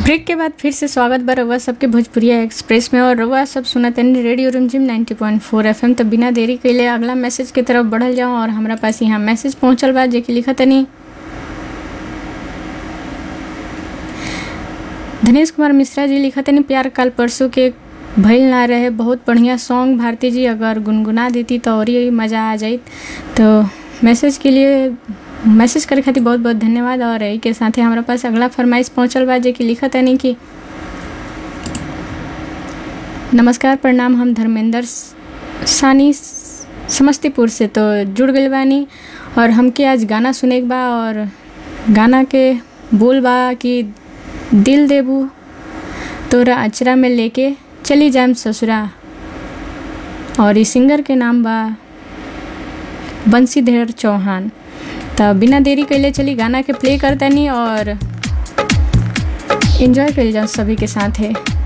break के बाद फिर से स्वागत बा रउआ सबके भोजपुरिया एक्सप्रेस में और रउआ सब सुनतनी रेडियो रिमझिम 90.4 एफएम तो बिना देरी कइले अगला मैसेज की तरफ बढ़ल जाऊं और हमरा पास यहाँ मैसेज पहुंचल बा जेकि लिखतनी धनेश कुमार मिश्रा जी लिखतनी प्यार काल परसों के भइल ना रहे बहुत बढ़िया सॉन्ग भारती जी अगर गुनगुना देती तो और ही मज़ा आ जाइत तो मैसेज के लिए मैसेज करे खातिर बहुत बहुत धन्यवाद और यही के साथ हमारा पास अगला फरमाइश पहुंचल बा जे कि लिखत है कि नमस्कार प्रणाम हम धर्मेंद्र सानी समस्तीपुर से तो जुड़ गए बानी और हमके आज गाना सुने के बा और गाना के बोल बा कि दिल देबू तोरा अचरा में लेके चली जाम ससुरा और इस सिंगर के नाम बा बंसीधर चौहान तो बिना देरी कैले चली गाना के प्ले करतनी और इन्जॉय कर जाओ सभी के साथ है